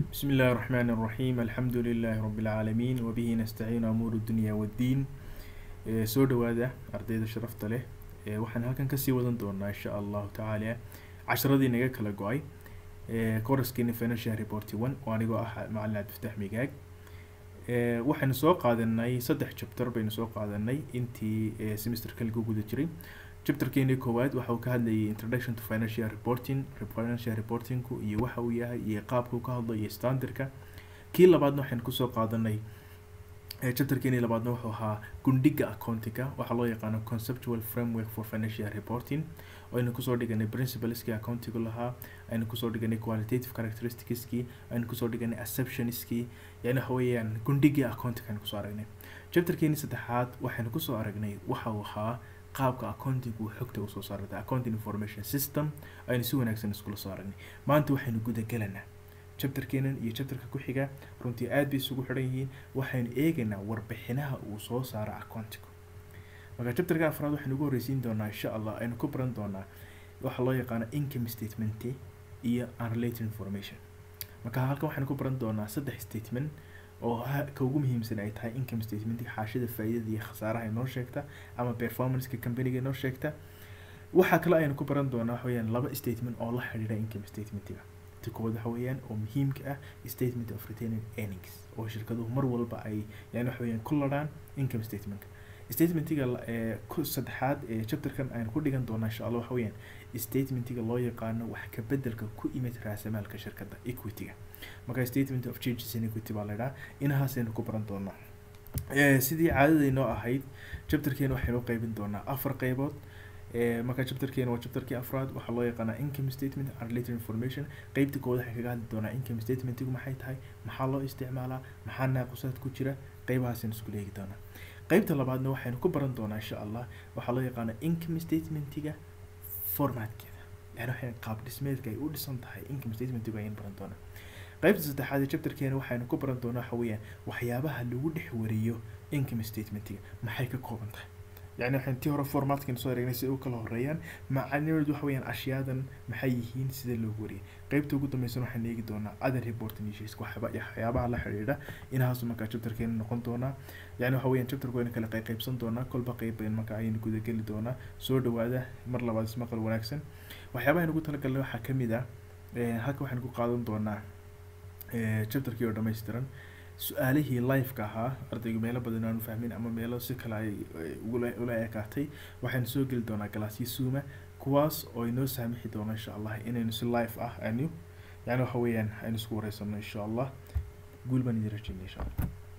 بسم الله الرحمن الرحيم الحمد لله رب العالمين وبه نستعين أمور الدنيا والدين Ee, soo dhawaada ardayda sharafta leh Ee, waxaan halkan kasii wadan doonaa insha allahu tacaala casharadii naga kala go-ay koraskeeni financial report one oo anigoo ah macalin cabdifataax migaag Ee, waxaynu soo qaadanay saddex chapter baynu soo qaadanay intii ee, semesterka lagu guda jiray chapterkeeni koowaad waxa uu ka hadlayay introduction to financial reporting financial reportingku iyo waxa uu yahay iyo qaabka uu ka hadlo iyo standardka kii labaadna waxaynu kusoo qaadanay ee chapterkeeni labaadna wuxuu ahaa gundhiga accountinga waxaa loo yaqaano conceptual framework for financial reporting oo aynu kusoo dhiganay principleski accountigu lahaa aynu kusoo dhiganay qualitative characteristicskii aynu kusoo dhiganay assumptionskii yani waxa weeyaan gundhigii accounting aynu kusoo aragnay chapterkeeni saddexaad waxaynu kusoo aragnay waxa uu ahaa qaabka accounting uu xogta usoo saarata accounting information system aynu si wanaagsan iskula soo aragnay maanta waxaynu gudagelanaa chapterkeenan iyo chapterka ku xiga runtii aad bay isugu xidhan yihiin waxaynu eegaynaa warbixinaha uu soo saaro accountigu marka chapterka afraad waxaynu ugu horreysiin doonaa insha allah aynu ku baran doonaa waxa loo yaqaano income statement iyo unrelated information marka halkan waxaynu ku baran doonaa saddex statement oo ha- ka ugu muhiimsan ay tahay income statement xaashida faa'iidada iyo khasaaraha inoo sheegta ama performanceka companyga inoo sheegta waxaa kale aynu ku baran doonaa waxa weeyaan laba statement oo la xidhiidha income statementiga ta koowaad waxa weeyaan oo muhiimka ah statement of retaining earnings oo shirkaduhu mar walba ay yani waxa weeyaan ku ladhaan income statementka statementiga la- ee ku saddexaad ee chapterkan aynu ku dhigan doonaa insha allah waxa weeyaan statementiga loo yaqaano wax ka bedelka ku imid raasamaalka shirkadda equityga marka statement of changes in equity baa la idhaha inahaasaynu ku baran doonaa Ee, sidii caadadaynoo ahayd chapterkeena waxaynu u qaybin doonaa afar qaybood Ee, marka chapterkeena waa chapterkii afraad waxaa loo yaqaanaa income statement and related information qeybta koowaad waxay kaga hadli doonaa income statementigu maxay tahay maxaa loo isticmaalaa maxaa naaqusaad ku jira qeybahaasaynu isku eegi doonaa qeybta labaadna waxaynu ku baran doonaa insha allah waxaa loo yaqaanaa income statementiga formatkeeda yani waxay qaab dhismeedka ay u dhisan tahay income statementigu ayaynu baran doonaa qaybta saddexaad ee chapterkeena waxaynu ku baran doonaa waxa weeyaan waxyaabaha lagu dhex wariyo income statementiga maxay ka kooban tahay yani waxaan tii hore formatkan soo eregnay si ay u kala horeeyaan macanimadeedu waxa weeyaan ashiyaadan maxay yihiin sida loogu wariyay qaybta ugu dambeysana waxaan eegi doonaa other reporting issues waxyaaba- waxyaabaha la xidhiidha inahaasu markaa chapterkeena noqon doonaa yani waxa weeyaan chapterku waynu kala qayb qaybsan doonaa kolba qayb bayn marka ayaynu gudageli doonaa soo dhawaada mar labaad ismaqal wanaagsan waxyaabaha aynu ku talagalnay waxaa ka mid ah eh, halka waxaynu ku qaadan doonaa eh, chapterkii oo dhammaystiran su-aalihii live-ka ahaa ardaygu meelo badan aanu fahmin ama meelo si kale ay ay ugula ula ekaatay waxaynu soo geli doonaa galaasyo suuma kuwaas oo inoo saamixi doono insha allah inaynu si live ah aynu yani waxa weeyaan aynu isku wareysano insha allah guul baan idin rajeynaya insha allah